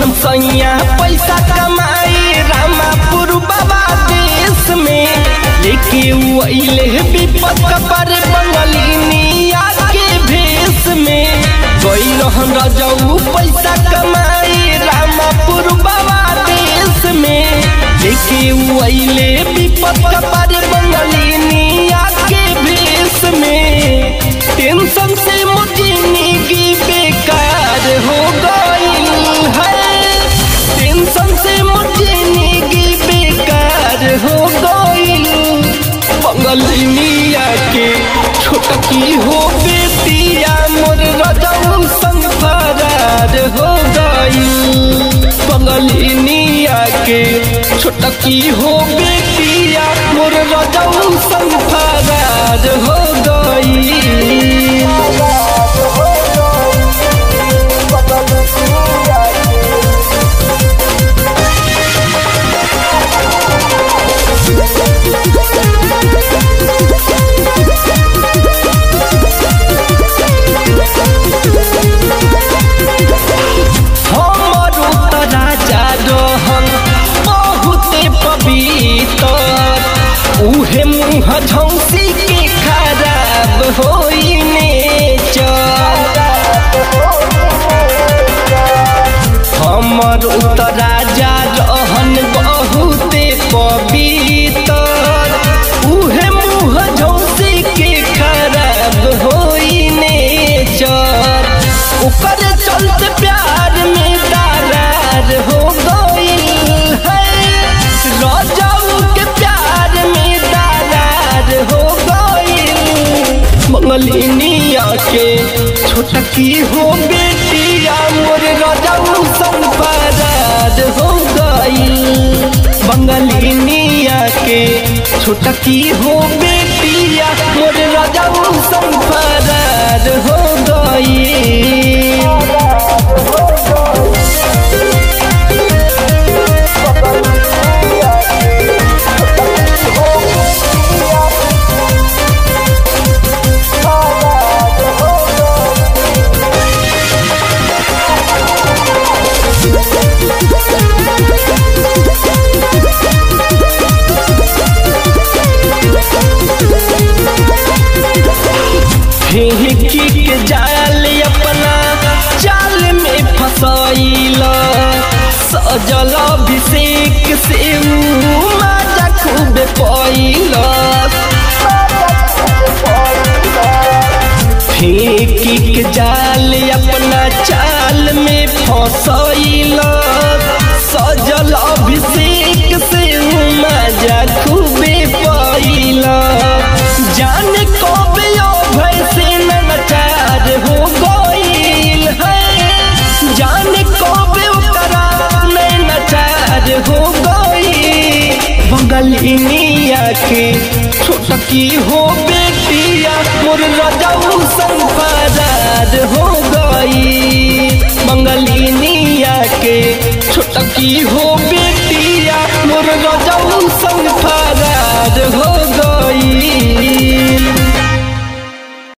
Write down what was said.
रहन सैया पैसा कमाई रामापुर बाबा देश में लेके उ अइले विपत पर बंगलिनिया के भेष में गई रहन रजऊ पैसा कमाई रामापुर बाबा देश में लेके उ अइले विपत पर बंगलिनिया के भेष में टेंशन से जिंदगी बेकार हो गई है टेंशन से जिंदगी बेकार हो गई बंगलिनिया के छोटकी हो बेटिया मोर रजऊ संग फरार हो गई बंगलिनिया के छोटकी हो बेटिया मोर रजऊ संग फरार हो गई हमरो त राजा रहन बहुते पवित्र उहे मुँह झौसी के खराब होइने हमरो त राजा रहन बहुते पवित्र उहे मुँह झौसी के खराब होइने चर ओकर चलते प्यार में दरार हो गई है राजाऊ के प्यार में दरार हो गई मंगलिनिया के छोटकी हो बेटिया मोर राजाऊ संग फरार हो गई बंगलिनिया के छोटकी हो बेटिया मोर राजाऊ संग फरार हो गई फेंकी के जाल अपना जाल में फसैल सजल अभिषेक से ऊ माजा खूब पैल फेंकी के जाल अपना चाल में फसैल सजल अभिषेक से ऊ माजा खूबे पैल जान कब भय से नचार हो गईल है जान कब ओकरा में नचार हो गई बंगलिनिया के छोटकी हो बेटिया मोर रजाऊ संग फरार हो गई बंगलिनिया के छोटकी हो बेटिया मोर रजाऊ संग